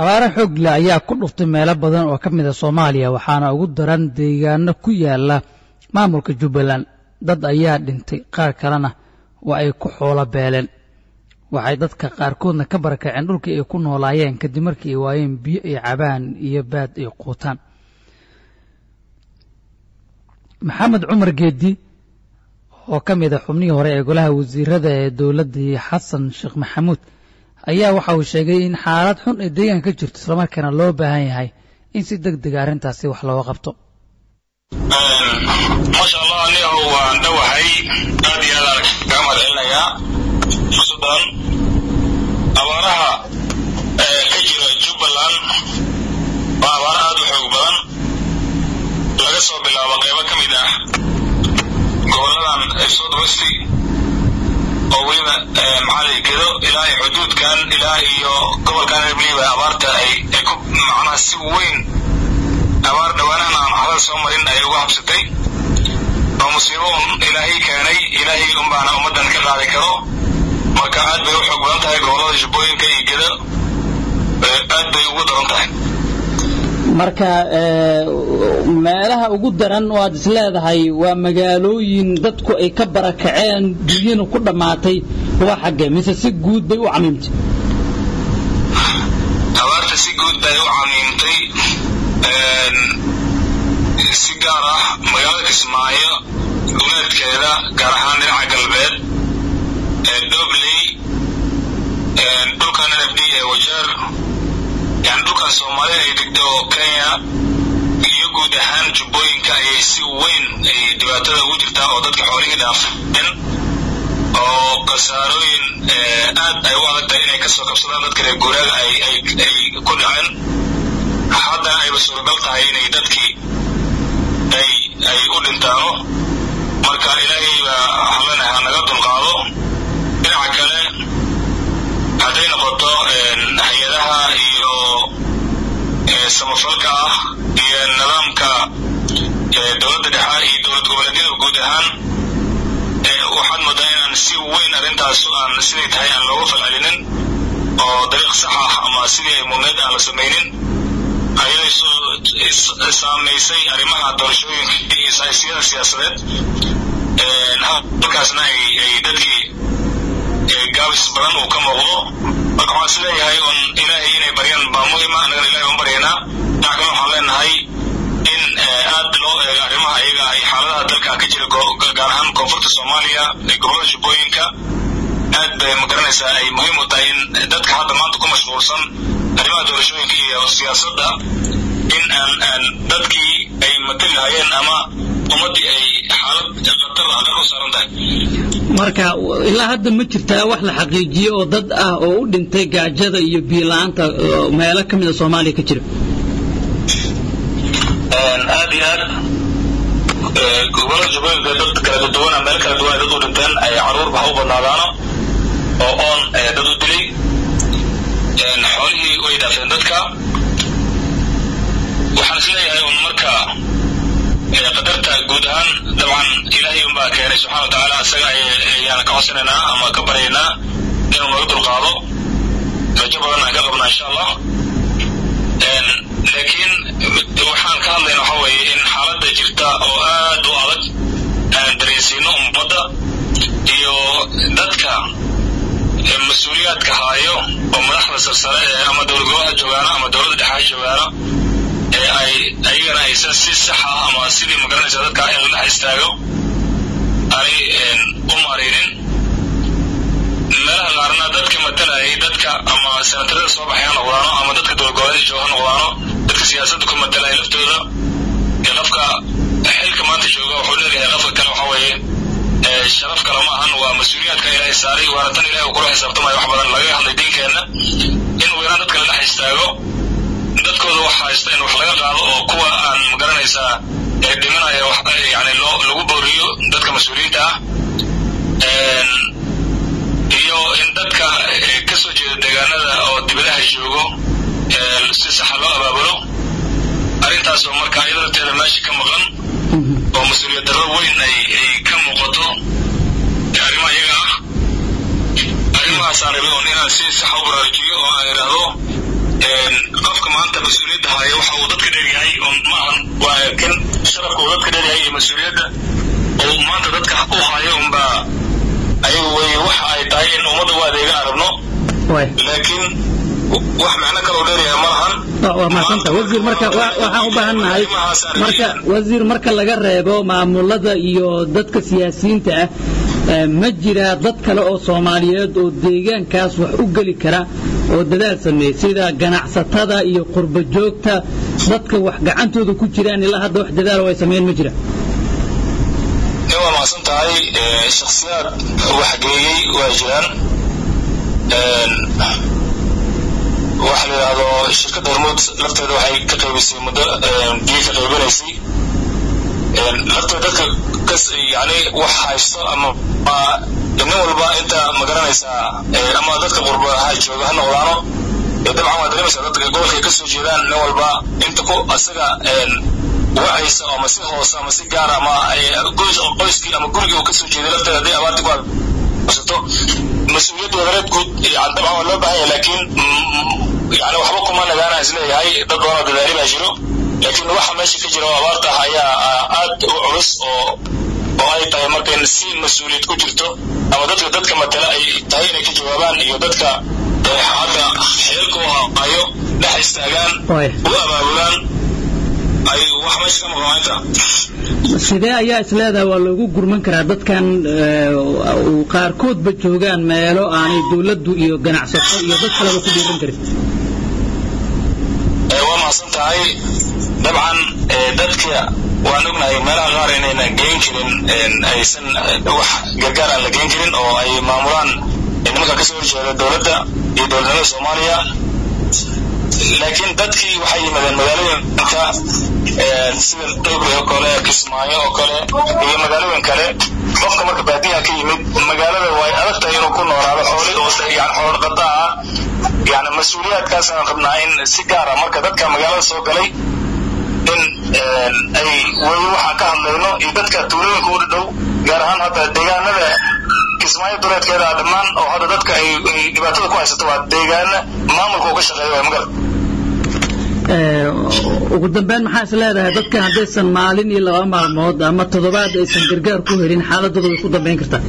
abaare xoog leh ayaa ku dhuftay meelo badan oo ka mid a soomaaliya waxaana ugu daran deegaano ku yaala maamulka jubbaland dad ayaa dhintay qaar kalena waa ay ku xoolo beeleen waxay dadka qaarkoodna ka barakaceen dhulkii ay ku noolaayeen kadib markii ay waayeen biyo ay cabaan iyo baad ay quutaan maxamed cumar geedi oo ka mid a xubnihii hore ee golaha wasiirada ee dowladdii xasan sheekh maxamuud ayaa waxa uu sheegay in xaalad xun ay deegaanka ka jirto islamarkaana loo baahan yahay in si deg dega arrintaasi wax looga qabto maasha allah aniga waan dhowahay aad iyo aad aan kaga mahad celinayaa fursadan abaaraha ka jira jubbaland waa abaaro aad u xoog badan laga soo bilaabo qeybo ka mid ah goboladan south west oo weliba maxaa gedo ilaa iyo xuduudkan ilaa iyo gobolkan weliba abaarta ay ay ku macnaha si weyn abaar dhawaanahan aan waxba soo marin ay uga habsatay oo musiibo un ilaahay keenay ilaahay unbaana ummaddan ka qaadi karo marka aad bay u xoog badan tahay gobolada jubbooyinka iyo gedo aad bay ugu daran tahay marka meelaha ugu daran oo aad is leedahay waa magaalooyin dadku ay ka barakaceen dunyana ku dhammaatay waa xaggee mise si guud bay u camiimtay abaarta si guud bay u camiimtay si gaar ah magaalada kismaayo duleedkeeda gaar ahaan dhinaca galbeed ee dobley dhulkan n f d ee wajeer yani dhulkan soomaalida ay degto kenya iyo guud ahaan jubbooyinka ayay si weyn ay dhibaatada ugu jirtaa oo dadka xoolihii dhaafeen oo khasaarooyin aad ay u adag tahay inay kasoo kabsadaan dadka reer guuraaga ay ay ay ku dhaceen haddana ayba suuragal tahay inay dadkii ay ay u dhintaano marka ilaahay baa hallana ha naga dulqaado dhinaca kale hadday noqoto hay-adaha iyo samafalka ah iyo nidaamka dowladda dhexe iyo dowlad goboleedyada guud ahaan waxaad moodaa inaan si weyn arrintaas aan siday tahay aan looga falcelinin oo dariiq sax ah ama sidii ay mudneed aan la samaynin ayay saamaysay arrimaha doorashooyinka iyo saysiyada siyaasadeed halkaasna ay dadkii gaabis badan uu ka muuqdo marka waxaan is leeyahay un ilaahay inay baryaan baa muhima annagana ilahay un baryaynaa dhinac kale waxaan leenahay in aad loo eego arrimaha iyaga ay xaaladaha dalka ka jira gaar ahaan koonfurta soomaaliya ee gobolada jubbooyinka aad bay magaranaysaa ay muhiim u tahay in dadka hadda maanta ku mashquulsan arrimaha doorashooyinka iyo siyaasadda in aan aan dadkii ay matali lahaayeen ama ummaddii ay xaalad khatar khatar u saaran tahay marka ilaa hadda ma jirtaa wax la xaqiijiye oo dad ah oo u dhintay gaajada iyo biyo-la-aanta meelo ka mida soomaaliya ka jira aad iyo aad gobolada jubbooyinka dad kala duwana meel kala duwan dad u dhinteen ay caruurba ha u badnaadaano oo oon dad u dilay xoolihii way dhaafeen dadka waxaan is leeyahay un marka qadarta guud ahaan dabcan ilaahay unbaa keenay subxana wa tacaala isaga ayaan ka codsanaynaa ama ka baryaynaa inuu naga dulqaado rajo badan aan ka qabnaa insha allah laakiin waxaan ka hadlayna waxa weeye in xaaladda jirta oo aad u adag aan dareensiino ummadda iyo dadka mas-uuliyaadka haayo oo madaxda sarsare ee ama dowlad goboleha joogaano ama dowladda dhexe joogaano ee ay ayagana aysan si sax ah ama sidii magaranaysa dadka in la dhex istaago aanay u maaraynin meelaha qaarna dadka matalayay dadka ama senatarada soo baxay ha noqdaano ama dadka dowlad goboleedka jooga ha noqdaano dadka siyaasadda ku matalaya laftooda ee qofka xilka maanta jooga wuxuu leeyahay qofka kale waxa weeye sharaf kale ma ahan waa mas-uuliyaadka ilaahay saaray waana tan ilahay uu kula xisaabtamayo wax badan laga hadlay diinkeenna in weeraan dadka la dhex istaago dadkooda wax haysta in wax laga qaado oo kuwa aan magaranaysaa ee dhimanaya wax yani loo lagu booriyo dadka mas-uuliyiinta ah iyo in dadka ka soo jeeda deegaanada oo dibadaha joogo si saxa loo abaabulo arrintaasoo marka iyada darteeda meesha ka maqan oo mas-uuliyad darro weyn ay ay ka muuqato arrimaha iyaga ah arrimahaasaan rabay un inaan si saxa u baraarujiyo oo aan idhaahdo qofka maanta mas-uuliyadda haya waxa uu dadka dheeryahay oo maahan waa kan sharafka uu dadka dheeryahay iyo mas-uuliyadda oo maanta dadka u hayo unbaa ayagu wey waxa ay tahay in ummadda u adeega arabno laakiin wax macno kaloo dheeryahay ma lahan waa mahadsanta wasiir marka waxaan u baahan nahay marka wasiir marka laga reebo maamulada iyo dadka siyaasiyiinta ah ma jiraa dad kale oo soomaaliyeed oo deegaankaas wax u geli kara oo dadaal sameeyey sida ganacsatada iyo qurba joogta dadka wax gacantooda ku jiraan ilaa hadda wax dadaalo ay sameeyeen ma jira waa macsan tahay shaksiyaad waxgeeyey waa jiraan waxa la yidhaahdo shirkadda hormuud lafteeda waxay ka qaybisay muddo biyo ka qaybinaysay lafteeda dadka kas yani wax haysto ama nin walba inta magaranaysaa ama dadka qurbaha jooga ha noqdaano dabcan waa dareemaysaa dadka gobolka ay kasoo jeedaan nin walba inta ku asaga wacaysa ama si hoose ama si gaara ama qoyskii ama gurigii uu kasoo jeeday lafteeda hadday abaarti ku haysato mas-uuliyadda wadareed guud dabcan waa loo baahan yahay laakiin yani waxba kuma nagaana is leeyahay dad badan oo dadaali baa jiro laakiin waxa meesha ka jira oo abaarta ah ayaa aad u culus oo oo ay tahay marka si mas-uuliyad ku jirto ama dadka dadka matala ay tahay inay ka jawaabaan iyo dadka hadda xeelka u hayo dhex istaagaan u abaabulaan ay wax meesha ka maqnaanta sidee ayaa isleedaha waa loogu gurman karaa dadkan qaarkoodba joogaan meelo aanay dawladdu iyo ganacsato iyo dad kaleba ku dhiiran karin waa mahadsan tahay dabcan dadka waan ognahay meelaha qaar inayna geen karin aysan wax gargaar aan la geen karin oo ay maamulaan nimanka kasoo horjeeda dowladda iyo dowladnimada soomaaliya laakiin dadkii waxay yimaadeen magaalooyinka sida dowbe oo kale kismaayo oo kale iyo magaalooyin kale qofka marka baadiyaha ka yimid magaalada way adag tahay inuu ku noolaado xooli oo yani xoolo dhaqata ah yani mas-uuliyaadkaasaan rabnaa in si gaara marka dadka magaalada soo galay in ay weli waxaan ka hadlayno iyo dadka tuulooyinka u dhow gaar ahaan hadda deegaanada kismaayo duleedkeeda dhammaan oo hadda dadka ay dhibaatada ku haysato waa deegaana maamulka uu ka shaqeeya waa magarad ugu dambeyn maxaa is leedahay dadkan haddaysan maalin iyo laba maalmood ama toddobaad aysan gargaar ku helin xaaladooda way ku dambayn kartaa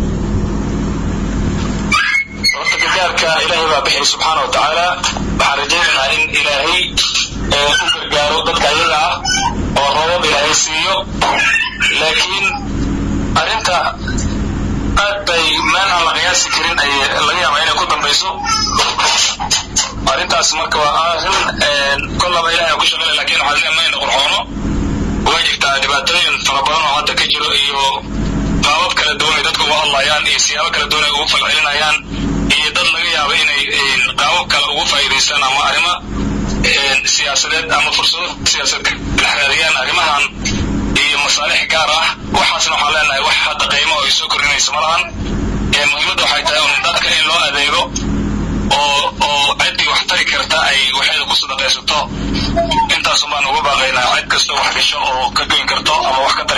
horta gargaarka ilaahay baa bixiyay subxaana wa tacaala waxaan rajaynaynaa in ilaahay u gargaaro dadka ayaga ah oo roobab ilaahay siiyo laakiin arrinta aad bay meel aan la qiyaasi karin ay laga yaaba inay ku dambayso arrintaas marka waa arrin kollaba ilahay ku shaqeynaya lakin waxaan leeyahay mayna qurxoono way jirtaa dhibaatooyin fara badan oo hadda ka jiro iyo qaabab kala duwan ay dadka uga hadlayaan iyo siyaabo kala duwan ay ugu falcelinayaan iyo dad laga yaabo inay qaabab kale ugu faa'iidaystaan ama arrimo siyaasadeed ama fursado siyaasadeed dhex raadiyaan arrimahan iyo masaalix gaar ah waxaasna waxaan leenahay wax hadda qiimo ay soo kordhinaysa ma lahan muhiimadda waxay tahay un dadka in loo adeego oo oo ciddii wax tari karta ay waxeeda ku sadaqaysato intaasun baan uga baaqaynaa cid kastoo wax gasho oo ka goyn karto ama wax ka